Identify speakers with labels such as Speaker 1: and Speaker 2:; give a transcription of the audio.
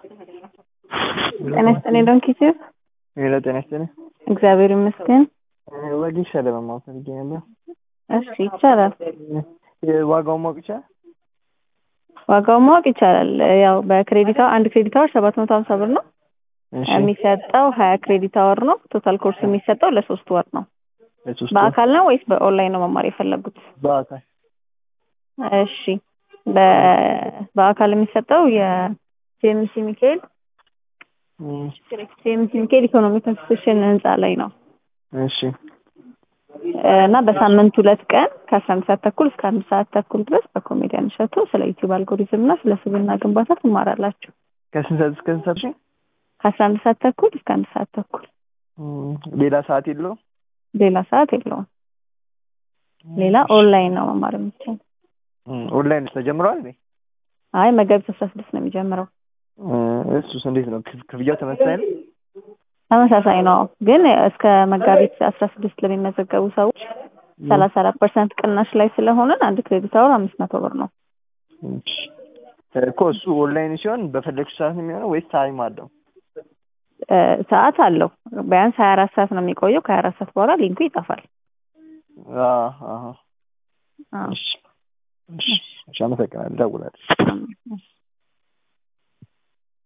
Speaker 1: ጤና ይስጥልኝ ዶንኪ ቲዩብ።
Speaker 2: ሄሎ ጤና ይስጥልኝ።
Speaker 1: እግዚአብሔር ይመስገን።
Speaker 2: ወጌሻ ለመማር ፈልጌ ነበር።
Speaker 1: እሺ ይቻላል።
Speaker 2: ዋጋውን ማወቅ ይቻላል?
Speaker 1: ዋጋውን ማወቅ ይቻላል። ያው በክሬዲት አወር አንድ ክሬዲት አወር ሰባት መቶ ሀምሳ ብር ነው።
Speaker 2: እሺ
Speaker 1: የሚሰጠው ሀያ ክሬዲት አወር ነው። ቶታል ኮርስ የሚሰጠው ለሶስት ወር ነው።
Speaker 2: ለሶስት ወር
Speaker 1: በአካል ነው ወይስ በኦንላይን ነው መማር የፈለጉት?
Speaker 2: በአካል
Speaker 1: እሺ በ- በአካል የሚሰጠው የሲኤምሲ ሚካኤል
Speaker 2: እም፣
Speaker 1: ሲኤምሲ ሚካኤል ኢኮኖሚክ ኢንስቲትዩሽን ህንፃ ላይ ነው
Speaker 2: እሺ
Speaker 1: እና በሳምንት ሁለት ቀን ከአስራ አንድ ሰዓት ተኩል እስከ አንድ ሰዓት ተኩል ድረስ በኮሜዲያን እሸቱ ስለ ዩቲዩብ አልጎሪዝም እና ስለ ስብዕና ግንባታ ትማራላችሁ።
Speaker 2: ከስንት ሰዓት እስከ ስንት ሰዓት? እሺ
Speaker 1: ከአስራ አንድ ሰዓት ተኩል እስከ አንድ ሰዓት ተኩል
Speaker 2: እም፣ ሌላ ሰዓት የለውም?
Speaker 1: ሌላ ሰዓት የለውም። ሌላ ኦንላይን ነው መማር የሚቻል።
Speaker 2: እም፣ ኦንላይን ተጀምሯል እንዴ?
Speaker 1: አይ መጋቢት አስራ ስድስት ነው የሚጀምረው።
Speaker 2: እም፣ እሱስ እንዴት ነው? ክፍ- ክፍያው ተመሳሳይ ነው?
Speaker 1: ተመሳሳይ ነው ግን እስከ መጋቢት አስራ ስድስት ለሚመዘገቡ ሰዎች ሰላሳ አራት ፐርሰንት ቅናሽ ላይ ስለሆንን አንድ ክሬዲት አወር አምስት መቶ ብር ነው።
Speaker 2: እሺ እኮ እሱ ኦንላይን ሲሆን በፈለግሽ ሰዓት ነው የሚሆነው ወይስ ታይም አለው?
Speaker 1: እ፣ ሰዓት አለው ቢያንስ ሀያ አራት ሰዓት ነው የሚቆየው። ከሀያ አራት ሰዓት በኋላ ሊንኩ ይጠፋል።
Speaker 2: አዎ አዎ
Speaker 1: አዎ።
Speaker 2: እሺ እሺ እሺ አመሰግናለሁ። እደውላለሁ።
Speaker 1: እሺ